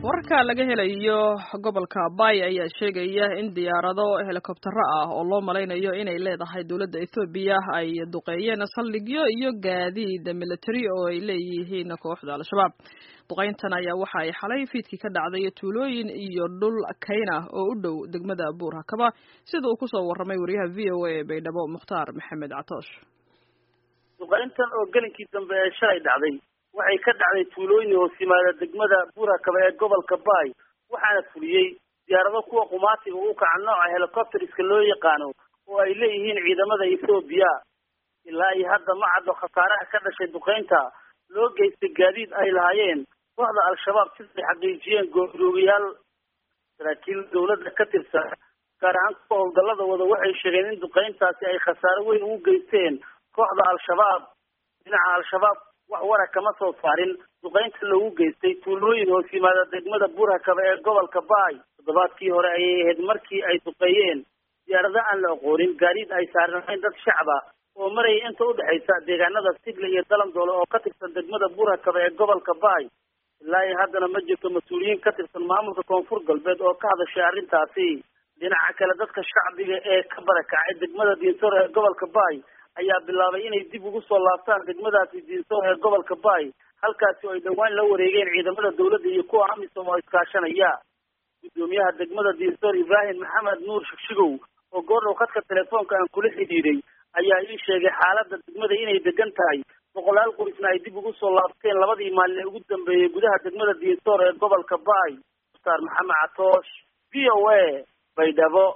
wararka laga helayo gobolka bay ayaa sheegaya in diyaarado helikobtero ah oo loo malaynayo inay leedahay dowladda ethoobiya ay duqeeyeen saldhigyo iyo gaadiid military oo ay leeyihiin kooxda al-shabaab duqeyntan ayaa waxa ay xalay fiidkii ka dhacday tuulooyin iyo dhul kayna oo u dhow degmada buur hakaba sida uu kusoo warramay wariyaha v o a ee baydhabo mukhtaar maxamed catoosh duqeyntan oo gelinkii dambe ee shalay dhacday waxay ka dhacday tuulooyin hoos yimaada degmada buurakaba ee gobolka baay waxaana fuliyey diyaarado kuwa qumaatiga u kaca nooca helicopteriska loo yaqaano oo ay leeyihiin ciidamada ethoobiya ilaa iyo hadda ma caddo khasaaraha ka dhashay duqeynta loo geystay gaadiid ay lahaayeen kooxda al-shabaab siday xaqiijiyeen gooroogayaal saraakiil dawladda ka tirsan gaar ahaan kuwa howlgallada wada waxay sheegeen in duqeyntaasi ay khasaaro weyn ugu geysteen kooxda al-shabaab dhinaca al-shabaab wax wara kama soo saarin duqeynta loogu geystay tuulooyin hoos yimaada degmada buurhakaba ee gobolka baay toddobaadkii hore ayay ahayd markii ay duqeeyeen diyaarado aan la aqoonin gaadiid ay saarnayn dad shacba oo maraya inta udhexaysa deegaanada sigle iyo dalandoole oo ka tirsan degmada buurhakaba ee gobolka baay ilaa iyo haddana ma jirto mas-uuliyiin ka tirsan maamulka koonfur galbeed oo ka hadashay arrintaasi dhinaca kale dadka shacbiga ee ka barakacay degmada diinsoor ee gobolka baay ayaa bilaabay inay dib ugu soo laabtaan degmadaasi diinsoor ee gobolka baay halkaasi oo ay dhowaan la wareegeen ciidamada dawladda iyo kuwa amisom oo iskaashanaya guddoomiyaha degmada diinsoor ibraahim maxamed nuur shigshigow oo goordhow khadka telefoonka aan kula xidhiidhay ayaa ii sheegay xaaladda degmada inay degan tahay boqolaal qoysna ay dib ugu soo laabteen labadii maalin ee ugu dambeeyey gudaha degmada diinsoor ee gobolka baay mukhtaar maxamed catoosh v o a baydhabo